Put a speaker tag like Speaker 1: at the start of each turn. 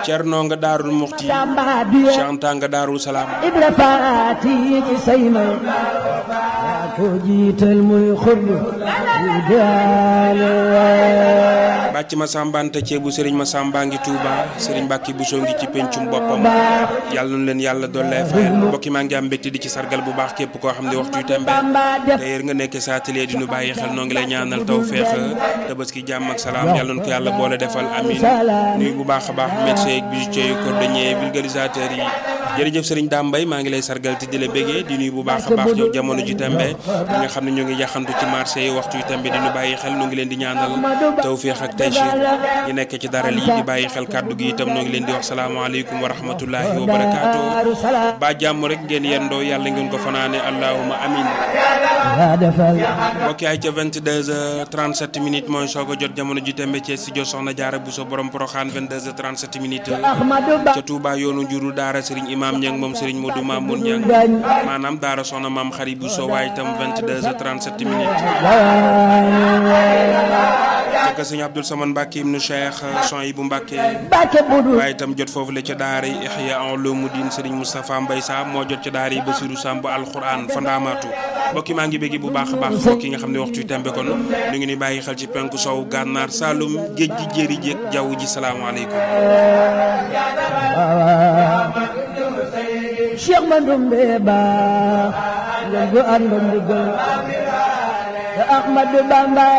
Speaker 1: Cerno nga Daarul Muxti
Speaker 2: Tamba bi
Speaker 1: Cheikh Anta nga Daarul Salaam
Speaker 2: Ibra Faati ci say ma yaa ko jiital muy xurlu yu daale
Speaker 1: bàcc ma sàmbante ceebu sëriñ ma sàmbaa ngi Touba sëriñ Mbàkki Buso ngi ci pencum boppam yàlla nu leen yàlla dollee fayal mbokki maa ngi am mbégte di ci sargal bu baax képp koo xam ne waxtu yu tembe
Speaker 2: Bamba def
Speaker 1: d'ailleurs nga nekk sa atelier di nu bàyyi xel noo ngi lay ñaanal taw feex tabaski jàmm ak salaam yàlla na ko yàlla boole defal amin nuyu bu baax a baax médecin ak bijoutier yu cordonnier vulgarisateur yi jërëjëf sëriñ Dame Mbaye maa ngi lay sargal te di la bégee di nuyu bu baax a baax yow jamono ji tembe ñi nga xam ne ñoo ngi yaxantu ci marché yi waxtu yu tembe di nu bàyyi xel noo ngi leen di ñaanal taw feex ak taysiir ñi nekk ci dara lii di bàyyi xel kàddu gi itam noo ngi leen di wax salaamaaleykum wa rahmatullahi wa barakaatu ba jàmm rek ngeen yendoo yàlla ngeen ko fanaane allahuma amin
Speaker 2: yaa defal
Speaker 1: mbokki ay ca 22h37 minutes mooy soog a jot jamono ji tembe ci studio Soxna Jaara Buso borom Poroxaan 22h37 minutes
Speaker 2: Ahmadou Ba
Speaker 1: ca Touba yoonu njuru daara Serigne Imam Ñang moom Serigne Modou Mamoun Ñang
Speaker 2: gañ
Speaker 1: maanaam daara Soxna Maam Xari Buso waaye itam 22h37 minutes ca Sëñ Abdul Saman Mbàkke ibnu Cheikh son yi bu Mbàkke
Speaker 2: Mbàkke budu
Speaker 1: waaye itam jot foofu la ca daara yi Ihya Ulumuddin Serigne Moustapha Mbay Sa moo jot ca daara yi Basiru Samb alquran fa ndaamaatu mbokki maa ngi béggi bu baax a baax mbokki nga xam ne waxtu yu tembe kon ñu ngi ni bàyyi xel ci penku sow gànnaar Saalum géej gi jéeri jéeg jaww ji salaamaaleykum
Speaker 2: Cheikh Mandoumbe Ba ngeen gu àndoon di gën Ahmadou Bamba